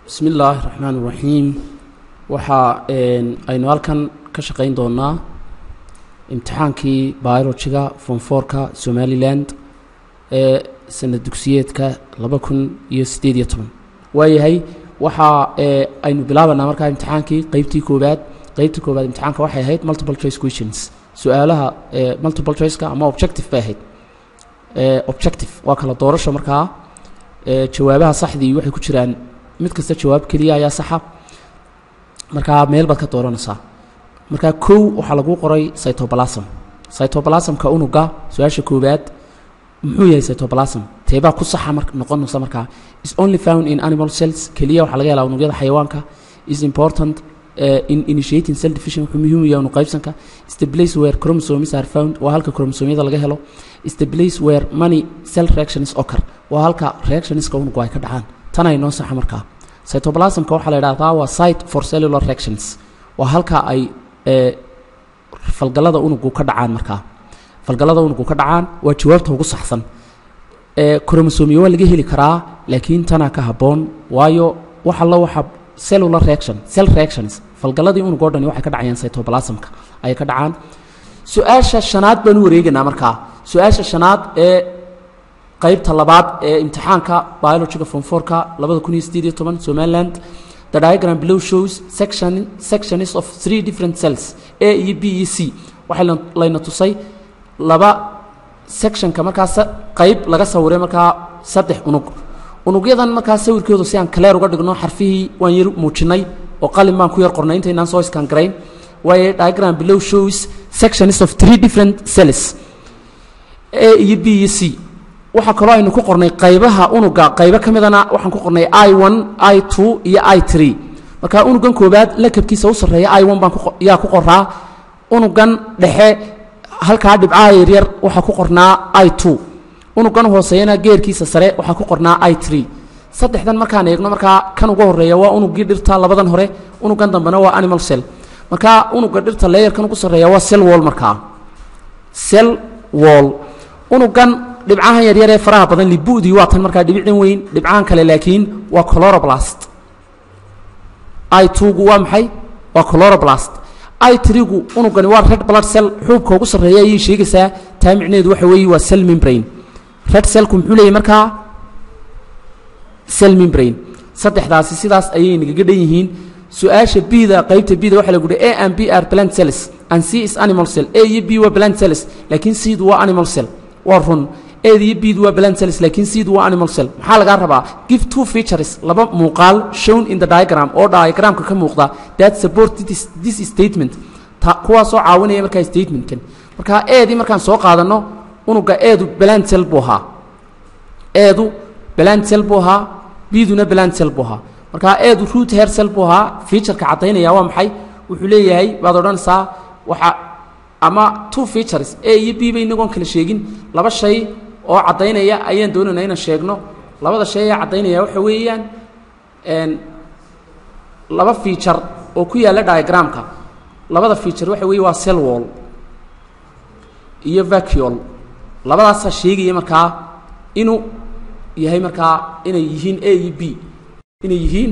bismi illaahi raxmaan iraxiim waxaa aynu halkan ka shaqayn doonaa imtixaankii biologiga fonforka somaliland ee sanad dugsiyeedka laba kun iyo siddeed iyo toban waayahay waxaa aynu bilaabanaa markaa imtixaankii qeybtii koowaad qeybtii koowaad imtixaanka waxay ahayd multiple choice questions su-aalaha multiple choiceka ama objective bay ahayd objective waa kala doorasho markaa jawaabaha saxdii waxay ku jiraan mid kasta jawaab keliya ayaa saxa markaa meel baad ka dooranaysaa markaa kow waxaa lagu qoray cytoplasm cytoplasmka unuga su-aasha koowaad muxuu yahay cytoplasm teebaa ku saxa mar noqonaysa markaa is only found in animal cells keliya waxaa laga helaa unugyada xayawaanka is important uh, in initiating cell division wuxuu muhiim u yahay unu qaybsanka is the place where chromosomes are found waa halka chromosomyada laga helo is the place where many cell reactions occur waa halka reactionska unugu ay ka dhacaan tan ay noo saxa markaa cytoplasmka waxaa la idhahdaa waa site for cellular reactions waa halka ay falgallada unugu ka dhacaan markaa falgallada unugu ka dhacaan waa jawaabta ugu saxsan chromosomiya waa laga heli karaa laakiin tanaa ka habboon waayo wax allo waxa cellular reaction cell reactions falgalladii unug o dhani waxay ka dhacayaan cytoplasmka ayay ka dhacaan su-aasha shanaad baan u wareegaynaa markaa su-aasha shanaad ee qaybta labaad ee imtixaanka biologiga fonforka labada kun iyo siddeed iyo toban somaliland the diagram below shows section sections of three different cells a iyo b iyo c waxay layna tusay laba sectionka markaa qayb laga sawiray markaa saddex unug unugyadan markaa sawirkoodu si aan kaleer uga dhigno xarfihii waan yar muujinay oo qalin baan ku yar qornay intaynaan soo iskaan garayn waayo diagram below shows sections of three different cells a iyo b iyo c waxaa kaloo aynu ku qornay qaybaha unuga qaybo ka midana waxaan ku qornay i one i two iyo i three marka unugan koobaad lakabkiisa u sarreeya i one baan yaa ku qoraa unugan dhexe halkaa dhibcaha yaryar waxaa ku qornaa i two unugan hooseeyana geerkiisa sare waxaa ku qornaa i tree saddexdan markaan eegno markaa kan ugu horeeya waa unugii dhirta labadan hore unugan dambena waa animal cell markaa unuga dhirta leeyarkan ugu sarreeya waa cell wall markaa cell wall unugan dhibcahan yaryar ee faraha badan libudii waa tan markaa dhibicdan weyn dhibcahan kale laakiin waa chloroblast i twogu waa maxay waa chloroblast i trigu unugani waa red blood cell xuubka ugu sarreeya ayay sheegaysaa taa micneheedu waxa weeye waa cell membrane red cellku muxuu leeyahy markaa cell membrane saddexdaasi sidaas ayay nagaga dhan yihiin su-aasha bda qaybta bda waxa lagu uhi a and b are plant cells and c is animal cell a iyo b waa plant cells laakiin cdu waa animal cell waa run ed iyo bdu waa plant cells laakiin cdu waa animal cell maxaa lagaa rabaa give two features laba muuqaal shown in the diagram oo diagramka ka muuqda that support this, this statement kuwaasoo caawinaya markaa statementkan marka eedii markaan soo qaadano unuga eedu plant cell buu ahaa eedu plant cell buu ahaa biduna plant cell buu ahaa marka eedu root hair cell buu ahaa featureka caddaynaya waa maxay wuxuu leeyahay baad odhanaysaa waxa ama two features a iyo b ba inagoon kala sheegin laba shay oo caddaynaya ayaan doonayna inaan sheegno labada shay ee caddaynaya waxa weeyaan laba feature oo ku yaalla diagramka labada feature waxa weeye waa cell wall iyo vacuol labadaasaa sheegaya markaa inuu yahay markaa inay yihiin a iyo b inay yihiin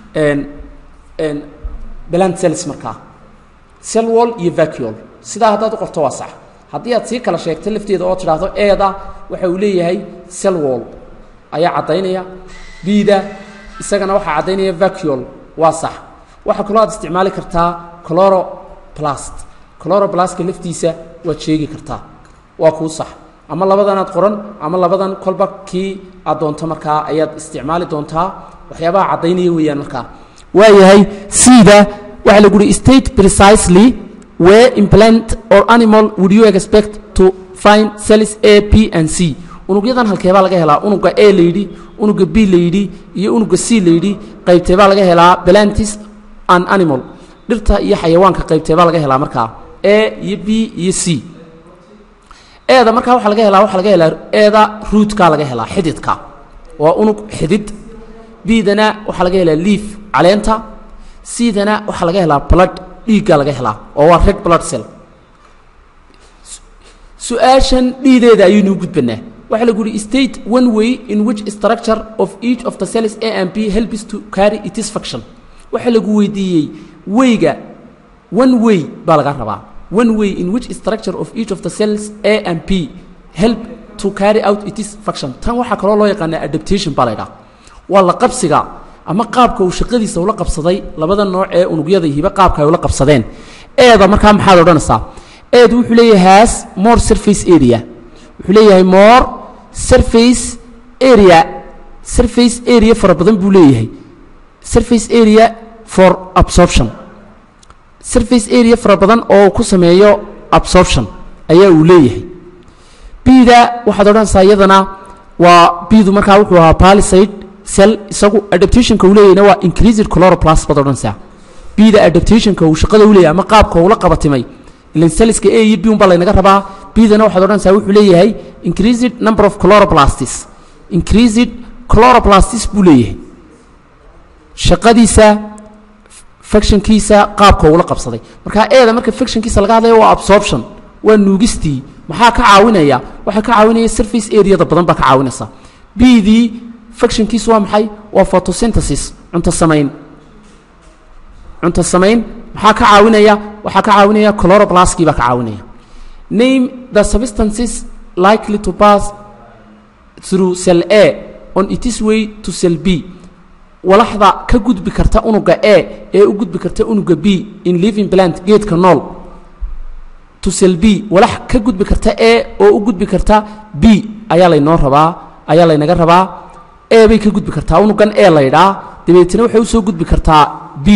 plant cells markaa cell wall iyo vacuol sidaa haddaad u qorto waa sax haddii aad sii kala sheegto lafteeda oo tidhaahdo eeda waxa uu leeyahay cell wall ayaa caddaynaya bida isagana waxaa caddaynaya vacuol waa sax waxaa kaloo aad isticmaali kartaa chloroplast chloroplaska laftiisa waad sheegi kartaa waa kuu sax ama labadanaad qoran ama labadan kolba kii aad doonto markaa ayaad isticmaali doontaa waxyaabaha caddaynaya weeyaan markaa waayahay sida waxaa lagu uhi state precisely where implant or animal would you expect to find cells a p and c unugyadan halkeebaa laga helaa unuga a la yidhi unuga b la yidhi iyo unuga c la yidhi qaybteebaa laga helaa plantis and animal dhirta iyo xayawaanka qaybteebaa laga helaa markaa a iyo b iyo c eeda markaa waxaa laga helaa waxaa laga helaa eeda ruudkaa laga helaa xididka waa unug xidid bidana waxaa laga helaa liif caleenta cdana waxaa laga helaa blood dhiiggaa laga helaa oo waa red blood cell su-aashan dhiideeda ayaynu u gudbanaa waxaa lagu yihi state one way in which structure of each of the cells a and b helps to carry its function waxaa lagu weydiiyey wayga one way baa laga rabaa one way in which structure of each of the cells a and b help to carry out its function tan waxaa kaloo loo yaqaanaa adaptation baa la ydhaha waa la qabsiga ama qaabka uu shaqadiisa ula qabsaday labada nooc ee unugyada hiba qaabka ay ula qabsadeen eeda markaa maxaad odhanaysaa eed wuxuu leeyahay has more surface area wuxuu leeyahay more surface area surface area fara badan buu leeyahay surface area for absorption surface area fara badan oo uu ku sameeyo absorption ayaa uu leeyahay bida waxaad odhanaysaa iyadana waa bidu markaa wuxuu ahaa palisade cell isagu adaptationka uu leeyahayna waa increased chloroplast baad odhanaysaa bida adaptationka uu shaqada u leeyahay ama qaabka uu la qabatimay ilan celliska a iyo b un baa laynaga rabaa bidana waxaad odhanaysaa wuxuu leeyahay increased number of chloroplastis increased chloroplastis buu leeyahay shaqadiisa factionkiisa qaabka uula qabsaday marka eeda marka factionkiisa laga hadlayo waa absorption waa nuugistii maxaa ka caawinaya waxaa ka caawinaya surface areada badan baa ka caawinaysa bdii factionkiisu waa maxay waa photosynthesis cunto samayn cunto samayn maxaa ka caawinaya waxaa ka caawinaya chloroplaskii baa ka caawinaya name the substances likely to pass through cell a on its way to cell b walaxda ka gudbi karta unuga a ee u gudbi karta unuga b in living plant geedka nool to cell b walax ka gudbi karta a oo u gudbi karta b ayaa laynoo rabaa ayaa laynaga rabaa a bay ka gudbi kartaa unugan a laydhaa dabeetna waxay usoo gudbi kartaa b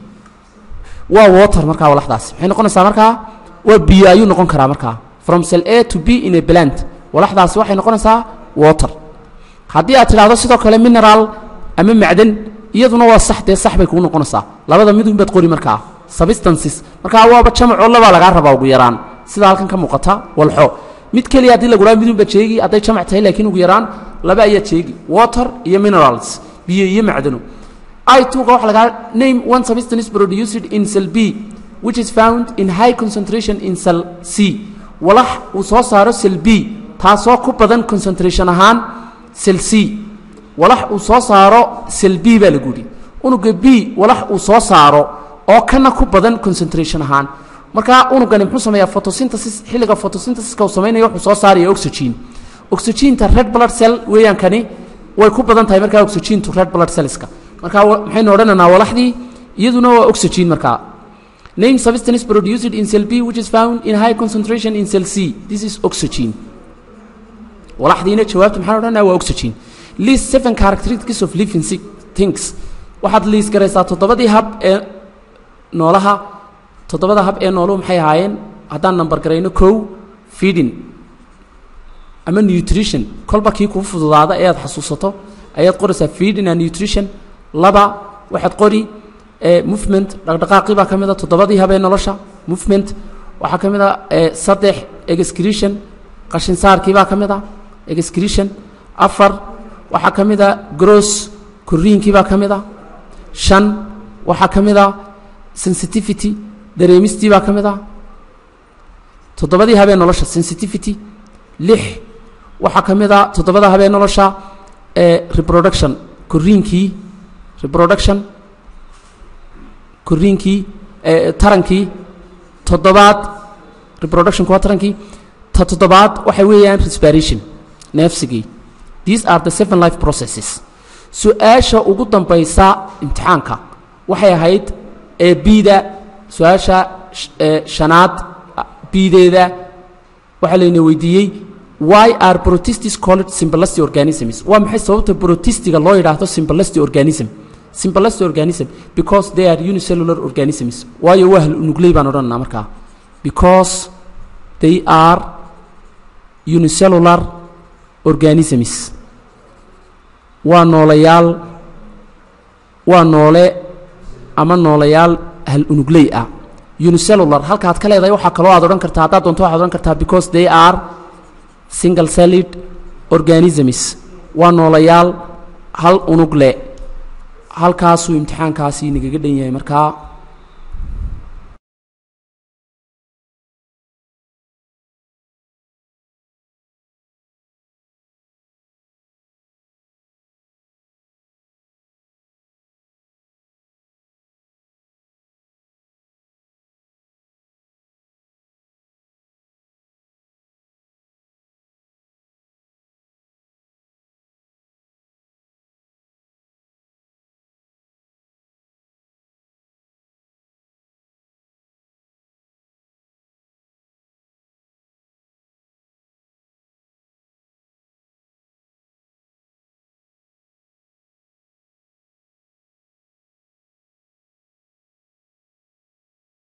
waa water markaa walaxdaasi maxay noqonaysaa markaa waa biyo ayuu noqon karaa markaa from cell a to b in a plant walaxdaasi waxay noqonaysaa water haddii aad tidhaahdo sidoo kale mineral ama macdan iyaduna waa sax dee sax bay kuu noqonaysaa labada midun baad qori markaa substances markaa waaba jamacoo labaa lagaa rabaa ugu yaraan sida halkan ka muuqata walxo mid keliya haddii laguraa midun baad sheegi hadday jamac tahay laakiin ugu yaraan laba ayaad sheegi water iyo minerals biyo iyo macdano i2ga waxa lagaa name one substance produced in cell b which is found in high concentration in cell c walax uu soo saaro cell b taasoo ku badan concentration ahaan cell c walax uu soo saaro cell b baa lagu yidhi unuga b walax uu soo saaro oo kana ku badan concentration ahaan markaa unugani muxuu sameeyaa photosynthesis xilliga photosynthesiska uu samaynayo wuxuu soo saaraya oxygen oxygeenta red blood cell weeyaan kani way ku badan tahay markaa oxygentu red blood cellska markaa maxaynu odhanaynaa walaxdii iyaduna waa oxygen markaa name substance produced in cell b which is found in high concentration in cell c this is oxygen walaxdiina jawaabta maxaan odhanaa waa oxygen list seven characteristics of living things waxaad liis garaysaa toddobadii hab ee noolaha toddobada hab ee nooluhu maxay ahaayeen haddaan nambar garayno kow feeding ama nutrition kolba kii kuu fududaada ee aad xasuusato ayaad qoraysaa feeding and nutrition laba waxaad qori movement dhaqdhaqaaqii baa ka mid a toddobadii hab ee nolosha movement waxaa ka mid a saddex excretion qashinsaarkii baa ka mid a excretion afar waxaa ka mid a gross koriinkii baa ka mid a shan waxaa ka mid a sensitivity dareemistii baa ka mid a toddobadii habee nolosha sensitivity lix waxaa ka mid a toddobada habee nolosha reproduction koriinkii reproduction koriinkii tarankii toddobaad reproductionku waa tarankii ta toddobaad waxay weeyaan respiration neefsigii these are the seven life processes su-aasha ugu dambaysa imtixaanka waxay ahayd ee bida su-aasha shanaad bideeda waxaa layna weydiiyey why are protestis called simbalasty organisms waa maxay sababta protistiga loo yidhaahdo simbalasty organism simbalasty organism because they are unicellular organisms waayo waa hal unugley baan odhananaa markaa because they are unicellular organisms waa noolayaal waa noole ama noolayaal hal unugley ah unicellular halkaad ka leedahay waxaa kaloo aad odhan kartaa haddaad doonto waxaad odhan kartaa because they are single celled organisms waa noolayaal hal unug le halkaasuu imtixaankaasi nagaga dhan yahay markaa